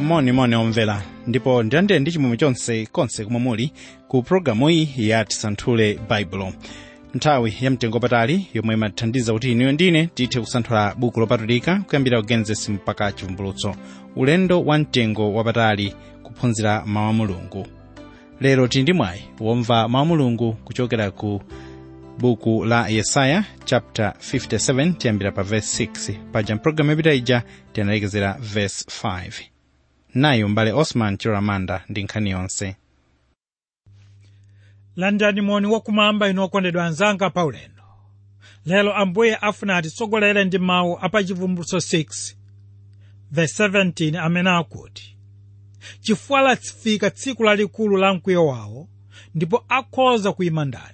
monimoni omvera ndipo ndilandire ndi chimwemwe chonse konse kumwe muli ku pologalamu iyi ya tisanthule baibulo nthawi ya mtengo patali yomwe imatithandiza kuti inuyo ndine tithe kusanthula buku lopatulika kuyambira kugenesis mpaka chivumbulutso ulendo wa mtengo wapatali kuphunzira mawu a mulungu lero tili ndi mwayi womva mawu a mulungu kuchokera ku buku la yesaya chapter 57 tiyambira pa verse 6 paja mpulogalamu yapita ija tinalekezera verse 5 nayo mbale osman chiramanda ndi nkhani yonse landani moni wakumwamba inu okondedwa anzanga paulendo lero ambuye afuna atitsogolere ndi mawu apachivumbulutso 6 verse 17 amene akuti chifukwa lafika tsiku lalikulu la mkwiyo wawo ndipo akhoza kuyima ndani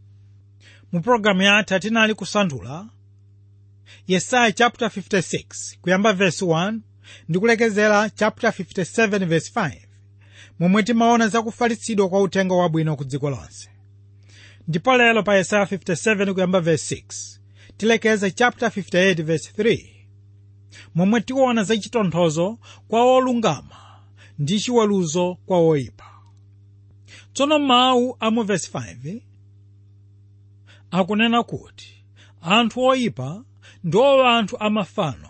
mu pologalamu yathu tinali kusanthula yesaya chapter 56 kuyamba verse 1 ndi kulekezera chapter 57 verse 5 momwe timaona zakufalitsidwa kwa uthenga wabwino ku dziko lonse ndipo lero pa yesaya 57 kuyamba verse 6 tilekeza chapter 58 verse 3 momwe tiona za chitonthozo kwa olungama ndi chiweruzo kwa oyipa tsono mawu a mu verse 5 akunena kuti anthu oyipa ndiwo anthu amafano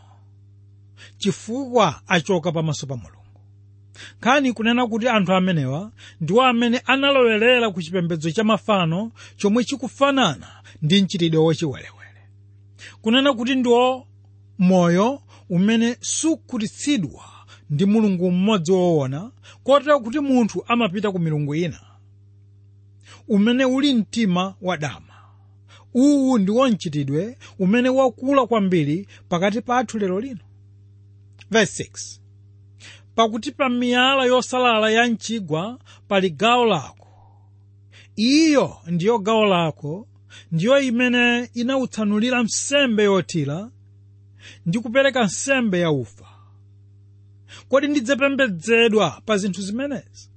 chifukwa achoka pamaso pa mulungu nkhani kunena kuti anthu amenewa ndiwo amene analowerera ku chipembedzo cha mafano chomwe chikufanana ndi mchitidwe wachiwerewere kunena kuti ndiwo moyo umene sukhutitsidwa ndi mulungu mmodzi woona kotero kuti munthu amapita ku milungu ina umene uli mtima wadama uwu ndiwo mchitidwe umene wakula kwambiri pakati pathu lero lino verse 6 pakuti pa miyala yosalala ya mchigwa pali gawo lako iyo ndiyo gawo lako ndiyo imene inautsanulira nsembe yothira ndi kupereka nsembe ya ufa kodi ndidzapembedzedwa pa zinthu zimenezi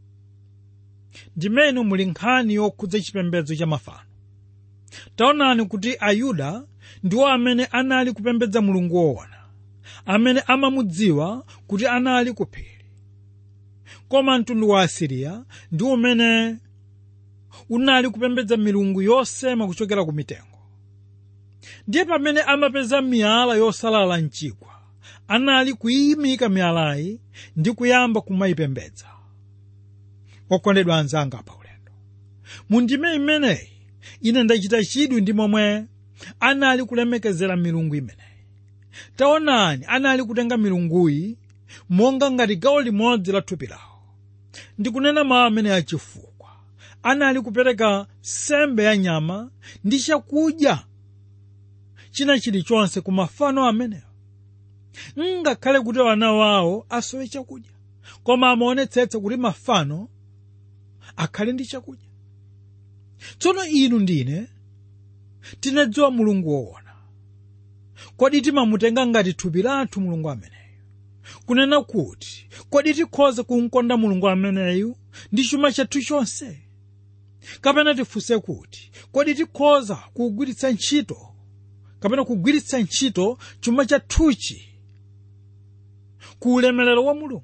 ndimene muli nkhani yokhudza chipembedzo cha mafano taonani kuti ayuda ndiwo amene anali kupembedza mulungu woona amene amamudziwa kuti anali ku phiri koma mtundu wa asiriya ndi umene unali kupembedza milungu yosema kuchokera ku mitengo ndiye pamene amapeza miyala yosalala mchigwa anali kuyimika miyalayi ndi kuyamba kumayipembedza okondedwa anzanga pa ulendo mundime imeneyi ine ndachita chidwi ndi momwe anali kulemekezera milungu imeneyi taonani anali kutenga milunguyi monga ngati gawo limodzi la thupi lawo ndikunena mawu amene achifukwa anali kupereka sembe ya nyama ndi chakudya china chilichonse ku mafano amenewo ngakhale kuti wana wawo asowe chakudya koma amaonetsetsa kuti mafano akhale ndi chakudya tsono inu ndine tinadziwa mulungu woona kodi timamutenga ngati thupi lathu mulungu ameneyu kunena kuti kodi tikhoza kumkonda mulungu ameneyu ndi chuma chathu chonse kapena tifunse kuti kodi tikhoza kugwiritsa ntchito kapena kugwiritsa ntchito chuma chathuchi ku ulemerero wa mulungu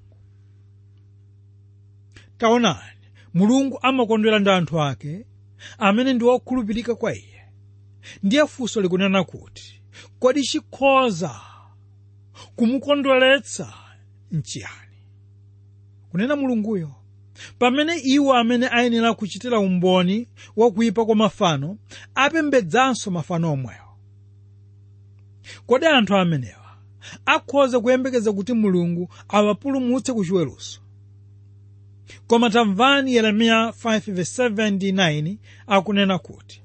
taonani mulungu amakondwera ndi anthu ake amene ndi okhulupirika kwa iye ndiye funso likunena kuti kodi chikhoza kumukondweretsa nchiyani kunena mulunguyo pamene iwo amene ayenera kuchitira umboni wakuyipa kwa mafano apembedzanso mafano omwewo kodi anthu amenewa akhoza kuyembekeza kuti mulungu awapulumutse ku chiweruzo koma tamvani yeremiya 5:7-9 akunena kuti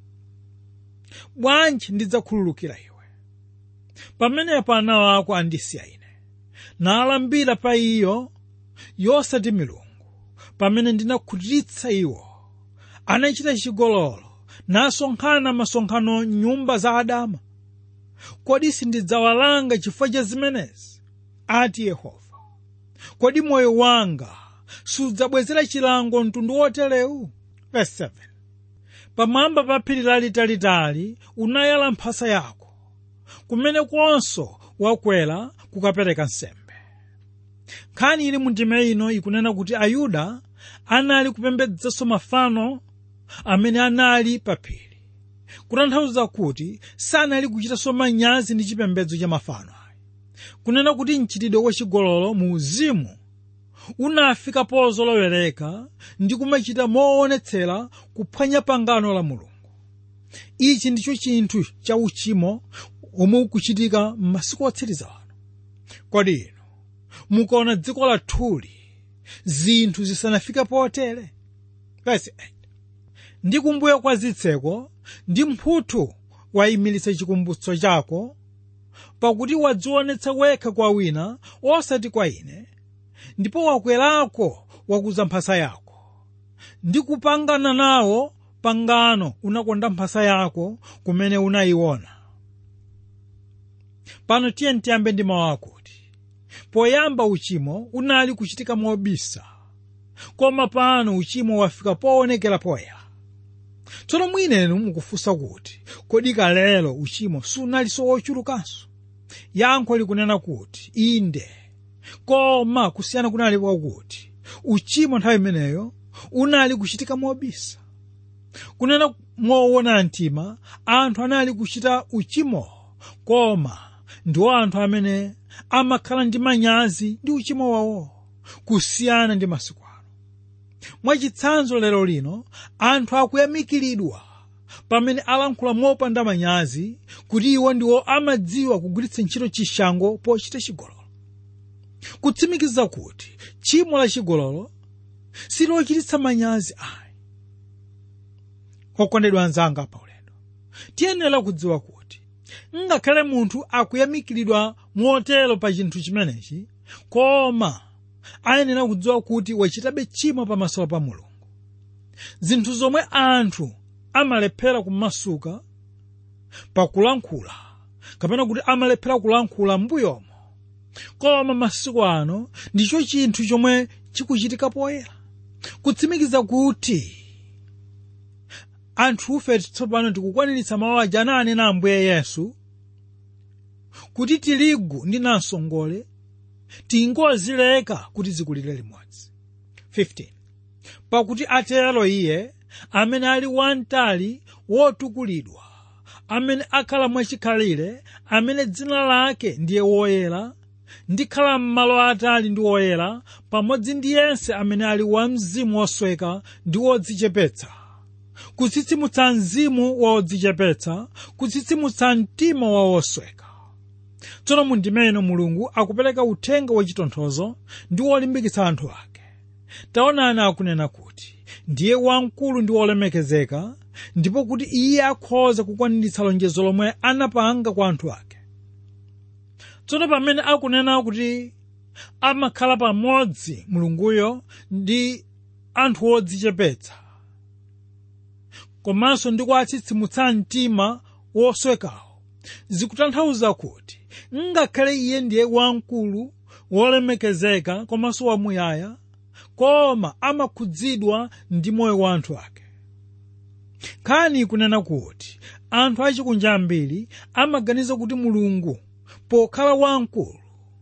bwanji ndidzakhululukira iwe pamenepo ana ako andisiya ine nalambira pa iyo yosati milungu pamene ndinakhutitsa iwo anachita chigololo nasonkhana masonkhano nyumba za adama kodi sindidzawalanga chifukwa cha zimenezi ati yehova kodi moyo wanga sudzabwezera chilango mtundu woterewu verse 7 pamwamba pa phiri lalitalitali unayala mphasa yako kumene konso wakwera kukapereka nsembe nkhani ili mu ndime ino ikunena kuti ayuda anali kupembedzanso mafano amene anali pa phiri kutanthauza kuti sanali kuchitanso manyazi ndi chipembedzo cha mafano ayi kunena kuti mchitidwe wachigololo mu uzimu unafika pozolowereka ndi kumachita moonetsera kuphwanya pangano la mulungu ichi ndicho chinthu cha uchimo omwe ukuchitika m'masiku otsiriza ano kodi inu mukaona dziko lathuli zinthu zisanafike potere verse 8 ndi kumbuyo kwa zitseko ndi mphuthu wayimiritsa chikumbutso chako pakuti wadzionetsa wekha kwa wina osati kwa ine ndipo wakwerako wakuza mphasa yako ndi kupangana nawo pangano unakonda mphasa yako kumene unayiona pano tiye tiyambe ndi mawu akuti poyamba uchimo unali kuchitika mobisa koma pano uchimo wafika poonekera poyera tsono mwinenu mukufunsa kuti kodi kalelo uchimo sunalinso wochulukanso yankho likunena kuti inde koma kusiyana kunali kwakuti uchimo nthawi imeneyo unali kuchitika mobisa kunena moona mtima anthu anali kuchita uchimo koma ndiwo anthu amene amakhala ndi manyazi ndi uchimo wawo kusiyana ndi masiku ano mwachitsanzo lero lino anthu akuyamikiridwa pamene alankhula mopanda manyazi kuti iwo ndiwo amadziwa kugwiritsa ntchito chishango pochita chigololo kutsimikiza kuti tchimo la chigololo silochititsa manyazi ayi okondedwa anzanga pa ulendo tiyenera kudziwa kuti ngakhale munthu akuyamikiridwa motero pa chinthu chimenechi koma ayenera kudziwa kuti wachitabe tchimo pamaso pa mulungu zinthu zomwe anthu amalephera kumasuka pakulankhula kapena kuti amalephera kulankhula mbuyomo koma masiku ano ndicho chinthu chomwe chikuchitika poyera kutsimikiza kuti anthufe tsopano tikukwaniritsa mawu aja ananena ambuye yesu kuti tirigu ndi namsongole tingozileka kuti zikulire limodzi 15 pakuti atero iye amene ali wamtali wotukulidwa amene akhala mwachikhalire amene dzina lake ndiye woyera ndikhala m'malo atali ndi woyera pamodzi ndi yense amene ali wa mzimu wosweka ndi wodzichepetsa kutsitsimutsa mzimu wa wodzichepetsa kutsitsimutsa mtima wa wosweka tsono mu ndime ino mulungu akupereka uthenga wachitonthozo ndi wolimbikitsa anthu ake taonani akunena kuti ndiye wamkulu ndi wolemekezeka ndipo kuti iye akhoza kukwaniritsa lonjezo lomwe anapanga kwa anthu ake tsono pamene akunena kuti amakhala pamodzi mulunguyo ndi anthu odzichepetsa komanso ndi kuwatsitsimutsa mtima woswekawo zikutanthauza kuti ngakhale iye ndiye wamkulu wolemekezeka komanso wamuyaya koma amakhudzidwa ndi moyo wa anthu ake nkhani ikunena kuti anthu achikunja ambiri amaganiza kuti mulungu pokhala wamkulu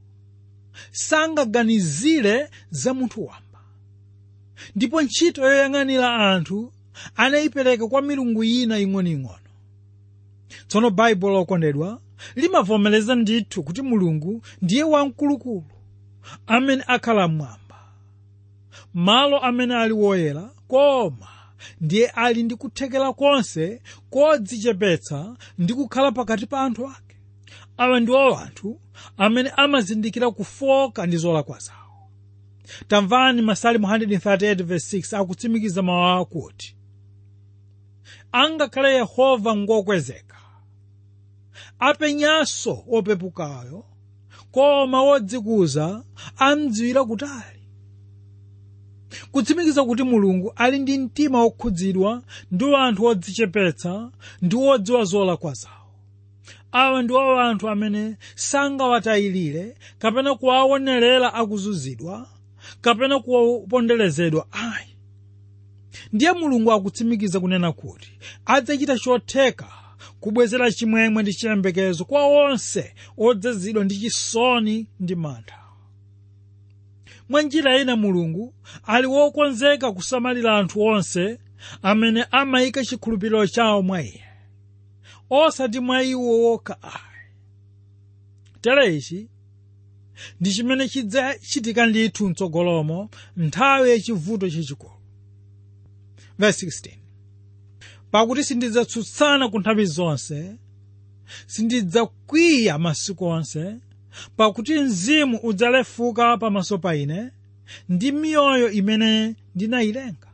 sangaganizire za munthu wamba ndipo ntchito yoyang'anira anthu anayipereka kwa milungu ina ing'onoing'ono tsono baibulo okondedwa limavomereza ndithu kuti mulungu ndiye wamkulukulu amene akhala mmwamba malo amene ali woyera koma ndiye ali ndi kuthekera konse kodzichepetsa ndi kukhala pakati pa anthu ake awa ndiwo anthu amene amazindikira kufoka ndi zolakwa zawo tamvani masalimu 138:6 akutsimikiza mawu akuti angakhale yehova ngokwezeka apenyanso opepukayo koma wodzikuza amdziwira kutali kutsimikiza kuti mulungu ali ndi mtima wokhudzidwa ndi anthu odzichepetsa ndi wodziwa zolakwa zawo awa ndiwo anthu amene sangawatayirire kapena kuwaonerera akuzunzidwa kapena kuponderezedwa ayi ndiye mulungu akutsimikiza kunena kuti adzachita chotheka kubwezera chimwemwe ndi chiyembekezo kwa onse odzazidwa ndi chisoni ndi mantha mwa njira ina mulungu ali wokonzeka kusamalira anthu onse amene amayika chikhulupiriro chawo mwa iye osati mwa iwo wokha ayi tere ichi ndi chimene chidzachitika ndithu mtsogolomo nthawi yachivuto chachikulu verse 16 pakuti sindidzatsutsana ku nthawi zonse sindidzakwiya masiku onse pakuti mzimu udzalefuka pamaso pa ine ndi miyoyo imene ndinayilenga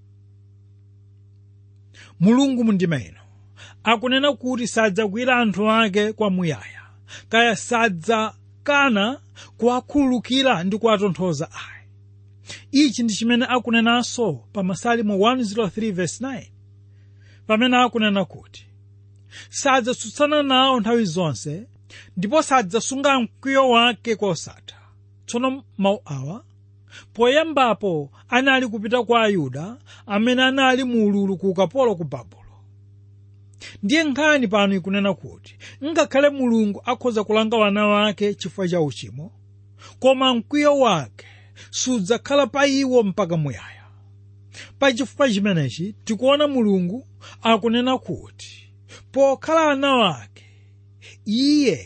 mulungu mundima ino akunena kuti sadzakwiyira anthu ake kwamuyaya kaya sadzakana kuwakhululukira ndi kuwatonthoza ayi ichi ndi chimene akunenanso pa masalimo 103 verse 9 pamene akunena kuti sadzatsutsana nawo nthawi zonse ndipo sadzasunga mkwiyo wake kosatha tsono mawu awa poyambapo anali kupita kwa ayuda amene anali mu ululu ku ukapolo ku babulo ndiye nkhani pano ikunena kuti ngakhale mulungu akhoza kulanga wana wake chifukwa cha uchimo koma mkwiyo wake sudzakhala pa iwo mpaka muyaya pa chifukwa chimenechi tikuona mulungu akunena kuti pokhala ana wake iye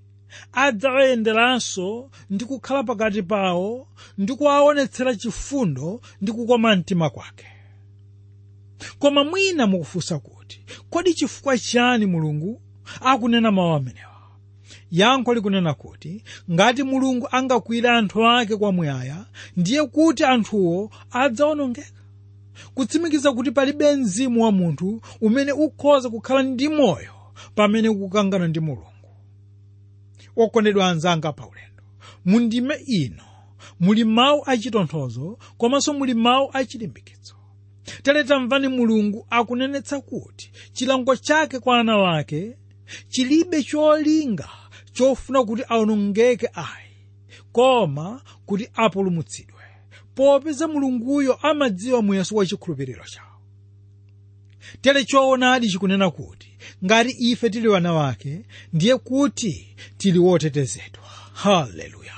adzawayenderanso ndi kukhala pakati pawo ndi kuwaonetsera chifundo ndi kukoma mtima kwake koma mwina mukufunsa kuti kodi chifukwa chani mulungu akunena mawu amenewa yankho likunena kuti ngati mulungu angakwiyira anthu ake kwamuyaya ndiye kuti anthuwo adzawonongeka kutsimikiza kuti palibe mzimu wa munthu umene ukhoza kukhala ndi moyo pamene ukukangana ndi mulungu okondedwa anzanga paulendo mundime ino muli mawu achitonthozo komanso muli mawu achilimbikitso tere tamvani mulungu akunenetsa kuti chilango chake kwa ana wake chilibe cholinga chofuna kuti awonongeke ayi koma kuti apulumutsidwe popeza mulunguyo amadziwa muyeso wa chikhulupiriro chawo tere choonadi chikunena kuti ngati ife tili wana wake ndiye kuti tili wotetezedwa haleluya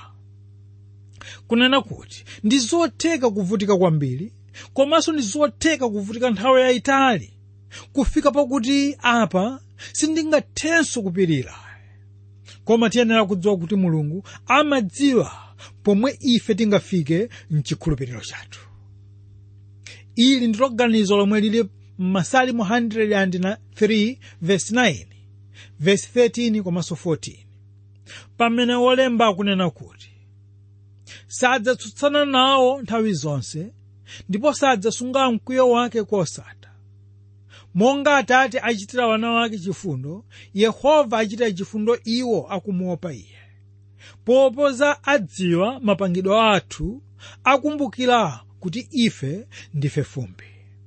kunena kuti ndi zotheka kuvutika kwambiri komanso ndi zotheka kuvutika nthawi yayitali kufika pakuti apa sindingathenso kupirira koma tiyenera kudziwa kuti mulungu amadziwa pomwe ife tingafike mchikhulupiriro chathu ili ndilo ganizo lomwe lili m'masalimo 103 verse 9 verse 13 komanso 14 pamene wolemba akunena kuti sadzatsutsana nawo nthawi zonse ndipo sadzasunga mkwiyo wake kosatha monga atate achitira wana wake chifundo yehova achitira chifundo iwo akumuopa iye popeza adziwa mapangidwe athu akumbukira kuti ife ndife fumbi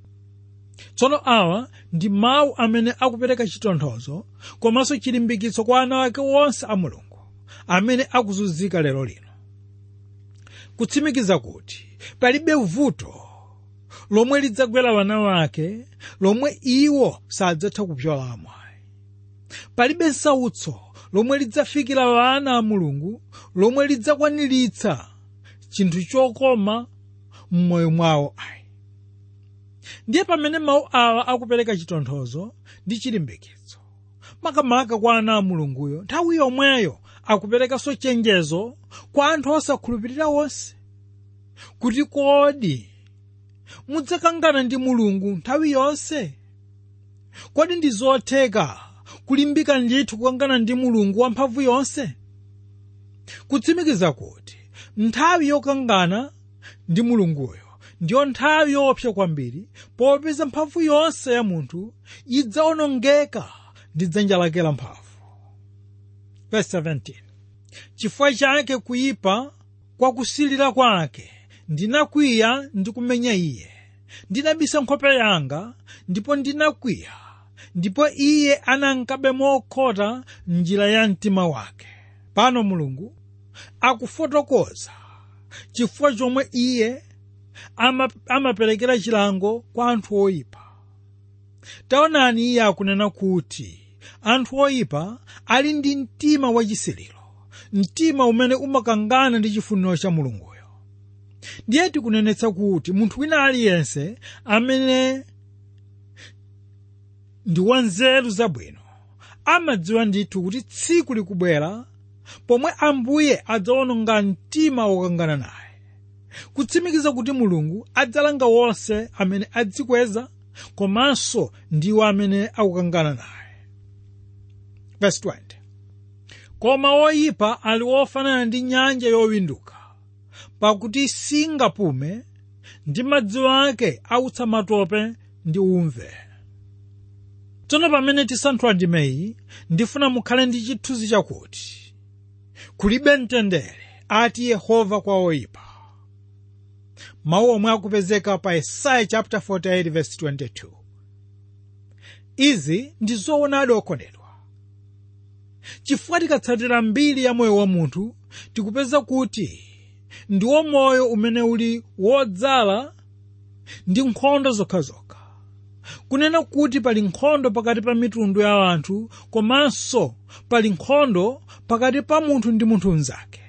tsono awa ndi mawu amene akupereka chitonthozo komanso chilimbikitso kwa ana ake onse a mulungu amene akuzunzika lero lino kutsimikiza kuti palibe vuto lomwe lidzagwera wana wake lomwe iwo sadzatha kupyolamo palibe nsautso lomwe lidzafikira wana a mulungu lomwe lidzakwaniritsa chinthu chokoma m'moyo mwawo ayi ndiye pamene mawu awa akupereka chitonthozo ndi chilimbikitso makamaka kwa ana a mulunguyo nthawi yomweyo akuperekanso chenjezo kwa anthu osakhulupirira onse kuti kodi mudzakangana ndi mulungu nthawi yonse kodi ndi zotheka kulimbika ndithu kukangana ndi mulungu wamphamvu yonse kutsimikiza kuti nthawi yokangana ndi mulunguyo ndiyo nthawi yoopsa kwambiri popeza mphamvu yonse ya munthu idzawonongeka ndi dzanja lake lamphamvu Verse 17. chifukwa chake kuyipa kwa kusilira kwake ndinakwiya ndi kumenya iye ndinabisa nkhope yanga ndipo ndinakwiya ndipo iye anankabe mokhota njira ya mtima wake pano mulungu akufotokoza chifukwa chomwe iye ama, amaperekera chilango kwa anthu oyipa taonani iye akunena kuti anthu oyipa ali ndi mtima wachisiliro mtima umene umakangana ndi chifuniro cha mulunguyo ndiye tikunenetsa kuti munthu wina aliyense amene ndi wanzeru zabwino amadziwa ndithu kuti tsiku likubwera pomwe ambuye adzawononga mtima wokangana naye kutsimikiza kuti mulungu adzalanga wonse amene adzikweza komanso ndiwo amene akukangana naye verse 20 koma woyipa ali wofanana ndi nyanja yowinduka pakuti singapume ndi madzi ake autsa matope ndi umve tsono pamene tisanthula ndimeyi ndifuna mukhale ndi chithunzi chakuti kulibe mtendere ati yehova kwa oyipa mawu omwe akupezeka pa yesaya chapter 48 verse 22 izi ndi zoonadi okondedwa chifukwa tikatsatira mbiri ya moyo wa munthu tikupeza kuti ndiwo moyo umene uli wodzala ndi nkhondo zokhazokha kunena kuti pali nkhondo pakati pa mitundu ya anthu komanso pali nkhondo pakati pa munthu ndi munthu mnzake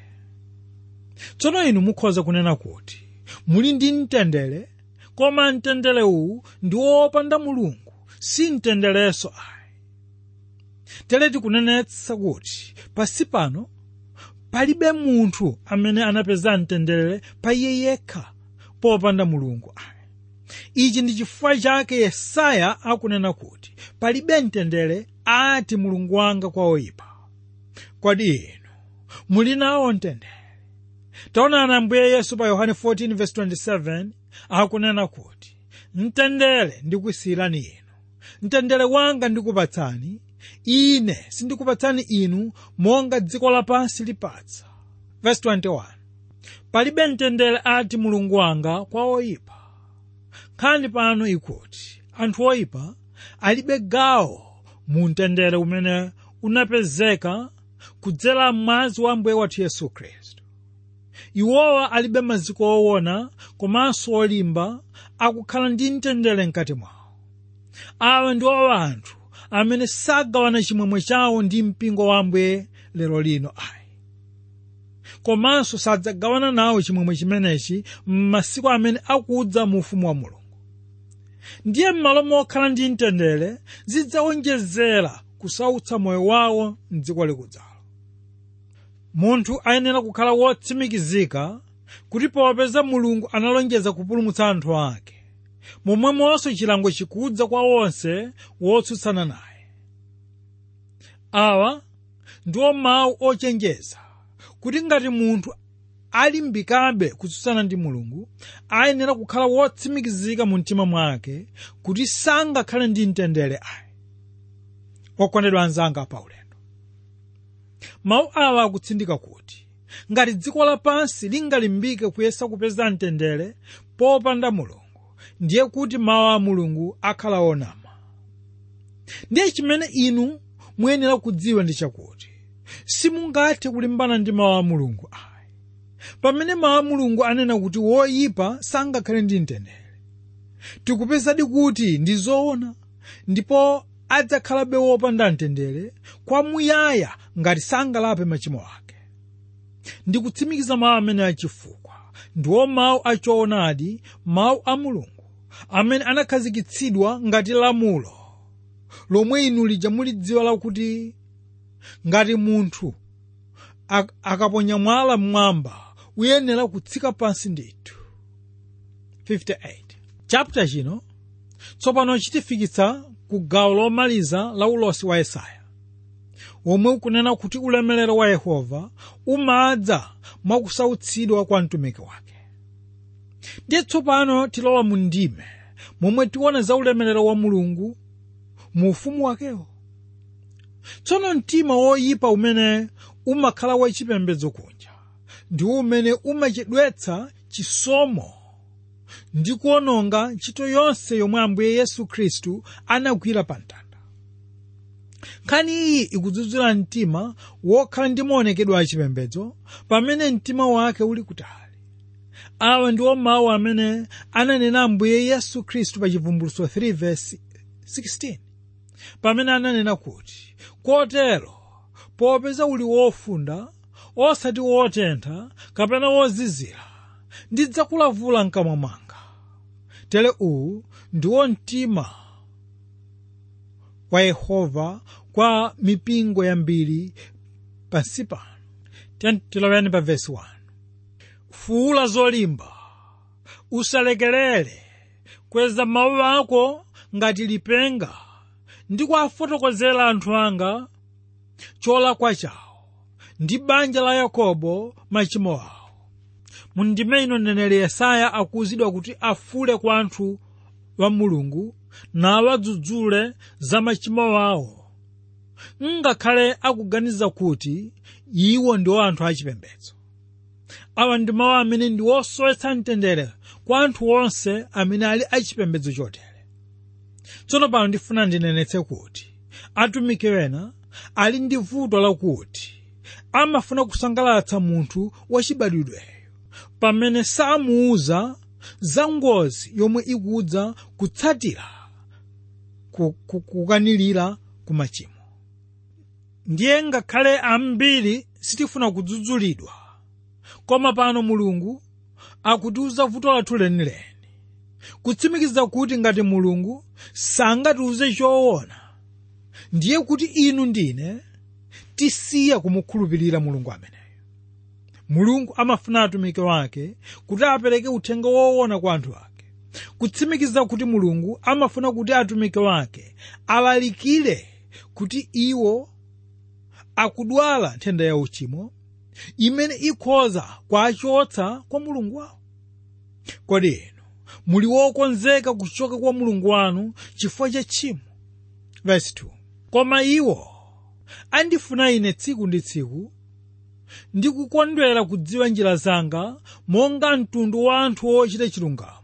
tsono inu mukhoza kunena kuti muli ndi mtendere koma mtendere uwu ndi wopanda mulungu si mtenderenso ayi tere tikunenetsa kuti pasi pano palibe munthu amene anapeza mtendere pa iye yekha popanda mulungu ayi ichi ndi chifukwa chake yesaya akunena kuti palibe mtendere ati mulungu wanga kwa oyipa kodi inu muli nawo mtendere taonani ambuye yesu pa yohane 14:27 akunena kuti mtendere ndikusiyirani inu mtendere wanga ndikupatsani ine sindikupatsani inu monga dziko lapansi lipatsa verse 21 palibe mtendere ati mulungu wanga kwa oyipa nkhani pano ikuti anthu oyipa alibe gawo mu mtendere umene unapezeka kudzera mwazi wa mbuye wathu yesu khristu iwowa alibe maziko owona komanso olimba akukhala ndi mtendere mkati mwawo awa ndiwo anthu amene sagawana chimwemwe chawo ndi mpingo wa ambuye lero lino ayi komanso sadzagawana nawo chimwemwe chimenechi m'masiku amene akudza mu ufumu wa mulungu ndiye m'malo mokhala ndi mtendere zidzawonjezera kusautsa moyo wawo mdziko likudzalo munthu ayenera kukhala wotsimikizika kuti popeza mulungu analonjeza kupulumutsa anthu ake momwemonso chilango chikudza kwa onse wotsutsana naye awa ndiwo mawu ochenjeza kuti ngati munthu alimbikabe kutsutsana ndi mulungu ayenera kukhala wotsimikizika mu mtima mwake kuti sangakhale ndi mtendere ayi okondedwa anzanga paulendo mawu awa akutsindika kuti ngati dziko lapansi lingalimbike kuyesa kupeza mtendere popanda mulungu ndiye kuti mawu a mulungu akhala onama ndiye chimene inu muyenera kudziwa ndi chakuti simungathe kulimbana ndi mawu a mulungu ayi pamene mawu a mulungu anena kuti woyipa sangakhale ndi mtendere tikupezadi kuti ndi zoona ndipo adzakhalabe wopanda mtendere kwamuyaya ngati sangalape machimo ake ndikutsimikiza mawu amene achifukwa ndiwo mawu achoonadi mawu a mulungu amene anakhazikitsidwa ngati lamulo lomwe inu lija mulidziwa lakuti ngati munthu ak- akaponya mwala mmwamba uyenera kutsika pansi ndithu 58 chapter chino tsopano chitifikitsa ku gawo lomaliza la ulosi wa yesaya womwe ukunena kuti ulemerero wa yehova umadza mwakusautsidwa kwa mtumiki wake ndiye tsopano tilowa mu ndime momwe tiona za ulemerero wa mulungu mu ufumu wakewo tsono mtima woyipa umene umakhala wachipembedzo kunja ndi umene umachedwetsa chisomo ndi kuononga ntchito yonse yomwe ambuye yesu khristu anagwira pa mtanda nkhani iyi ikudzudzula mtima wokhala ndi maonekedwe achipembedzo pamene mtima wake uli kutali awa ndiwo mawu amene ananena ambuye yesu khristu pa chivumbulutso 3 verse 16 pamene ananena kuti kotero popeza uli wofunda osati wotentha kapena wozizira ndidzakulavula mkamwa mwanga tere uwu ndiwo mtima wa yehova kwa mipingo yambiri pansi pano tiloweni pa vesi 1 fuula zolimba usalekerere kweza mawu ako ngati lipenga ndi kuwafotokozera anthu anga cholakwa chawo ndi banja la yakobo machimo awo mundime ino mneneri yesaya akuwuzidwa kuti afule kwa anthu wa mulungu nawadzudzule za machimo awo ngakhale akuganiza kuti iwo ndiwo anthu achipembedzo awa ndi mawu amene ndi osowetsa mtendere kwa anthu onse amene ali achipembedzo chotere tsono pano ndifuna ndinenetse kuti atumiki ena ali ndi vuto lakuti amafuna kusangalatsa munthu wachibadwidweyo pamene samuuza za ngozi yomwe ikudza kutsatira kukanilira ku machimo ndiye ngakhale ambiri sitifuna kudzudzulidwa koma pano mulungu akutiuza vuto lathu lenileni kutsimikiza kuti ngati mulungu sangatiuze choona ndiye kuti inu ndine tisiya kumukhulupirira mulungu ameneyo mulungu amafuna atumiki wake kuti apereke uthenga woona kwa anthu ake kutsimikiza kuti mulungu amafuna kuti atumiki wake alalikire kuti iwo akudwala nthenda ya uchimo imene ikhoza kuachotsa kwa mulungu wawo kodi inu muli wokonzeka kuchoka kwa mulungu wanu chifukwa cha tchimo verse 2 koma iwo andifuna ine tsiku ndi tsiku ndi kukondwera kudziwa njira zanga monga mtundu wa anthu ochita chilungamo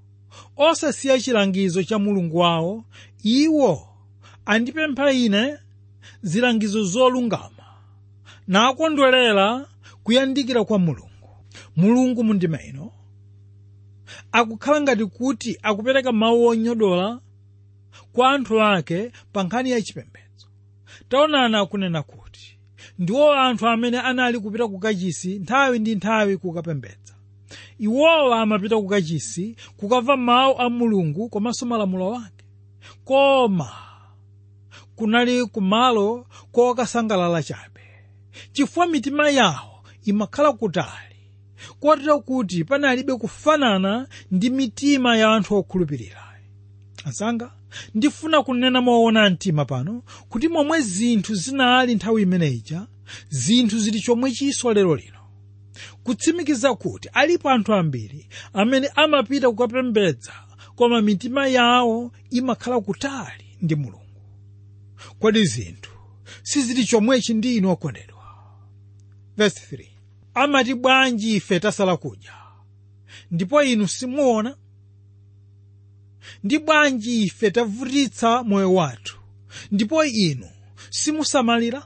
osasiya chilangizo cha mulungu wawo iwo andipempha ine zilangizo zolungama nakondwerera kuyandikira kwa mulungu mulungu mundima ino akukhala ngati kuti akupereka mawu onyodola kwa anthu ake pa nkhani ya chipembedzo taonani akunena kuti ndiwo anthu amene anali kupita ku kachisi nthawi ndi nthawi kukapembedza iwowa amapita ku kachisi kukamva mawu a mulungu komanso malamulo ake koma kunali kumalo kokasangalala chabe chifukwa mitima yawo imakhala kutali kotero kuti panalibe kufanana ndi mitima ya anthu okhulupirira azanga ndifuna kunena moona mtima pano kuti momwe zinthu zinali nthawi imeneyija zinthu zili chomwe chinso lero lino kutsimikiza kuti alipo anthu ambiri amene amapita kukapembedza koma mitima yawo imakhala kutali ndi mulungu kodi zinthu sizili chomwechi ndi inu okondedwa verse 3 amati bwanji ife tasala kudya ndipo inu simuona ndi bwanji ife tavutitsa moyo wathu ndipo inu simusamalira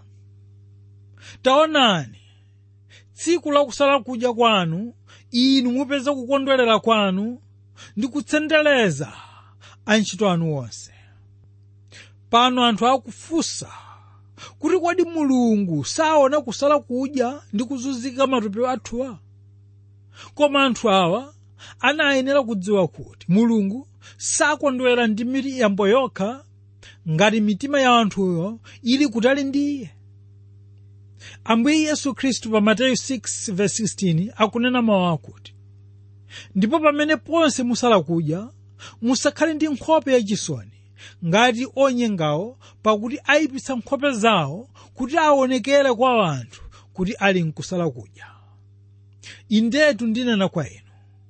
taonani tsiku lakusala kudya kwanu inu mupeza kukondwerera kwanu ndi kutsendereza antchito anu onse pano anthu akufunsa kuti kodi mulungu saona kusala kudya ndi kuzunzika matupi athuwa koma anthu awa anayenera kudziwa kuti mulungu sakondwera ndi miyambo yokha ngati mitima ya anthuyo ili kutali ndi iye ambuye yesu khristu pa mateyu 6:16 akunena mawu akuti ndipo pamene ponse musala kudya musakhale ndi nkhope yachisoni ngati onyengawo pakuti ayipitsa nkhope zawo kuti aonekere kwa anthu kuti ali nkusala kudya indetu ndinena kwa inu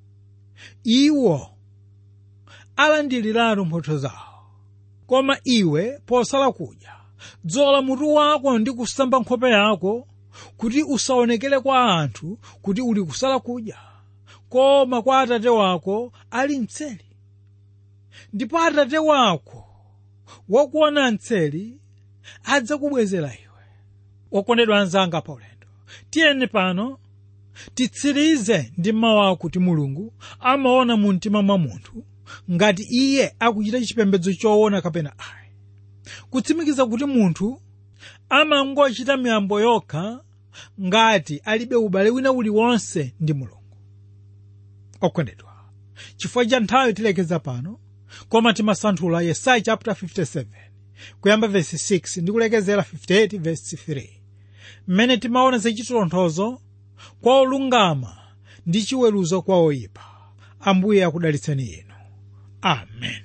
iwo alandiliratu mphotho zawo koma iwe posala kudya dzola mutu wako ndi kusamba nkhope yako kuti usaonekere kwa anthu kuti uli kusala kudya koma kwa atate wako ali mtseli ndipo atate wako wakuona mtseli adzakubwezera iwe okondedwa anzanga paulendo tiyeni pano titsirize ndi mawu akuti mulungu amaona mu mtima mwa munthu ngati iye akuchita chipembedzo choona kapena ayi kutsimikiza kuti munthu amangochita miyambo yokha ngati alibe ubale wina uliwonse ndi mulungu okondedwa chifukwa cha nthawi tilekeza pano koma timasanthula yesaya chapter 57 kuyamba verse 6 ndi kulekezera 58 verse 3 mmene timaona zachitonthozo kwa olungama ndi chiweruzo kwa oyipa ambuye akudalitseni inu amen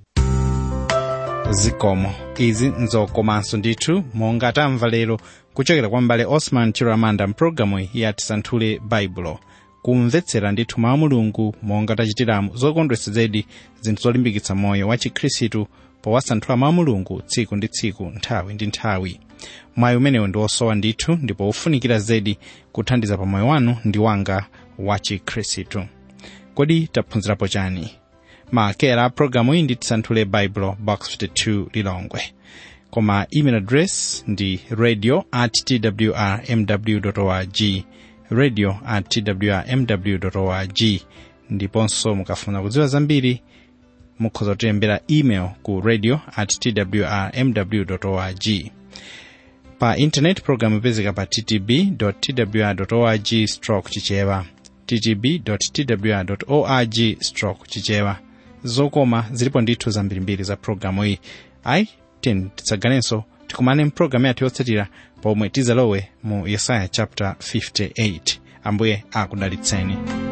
zikomo izi nzokomanso ndithu monga tamva lero kuchokera kwa mbale osman chiramanda mpulogalamu ya tisanthule baibulo kumvetsera ndithu mawu mulungu monga tachitiramu zokondwetsa zedi zinthu zolimbikitsa moyo wa chikhristu powasanthula mawu mulungu tsiku ndi tsiku nthawi ndi nthawi mwayi umenewu ndi wosowa ndithu ndipo ufunikira zedi kuthandiza pa moyo wanu ndi wanga wa chikhristu kodi taphunzirapo chani maakera a programu iyi ndi tisanthule baibulo box 52 lilongwe koma email address ndi radio at twr mw org radio at twr mw org ndiponso mukafuna kudziwa zambiri mukhoza kutilembera email ku radio at twr mw org pa intanet programu ipezeka pa ttb twr org stroke chichewa ttb twr org stroke chichewa zokoma zilipo ndithu zambirimbiri za programu iyi ayi tiyeni tidzaganenso tikumane mpulogalamu yathu yotsatira pomwe tizalowe mu yesaya chapter 58 ambuye akudalitseni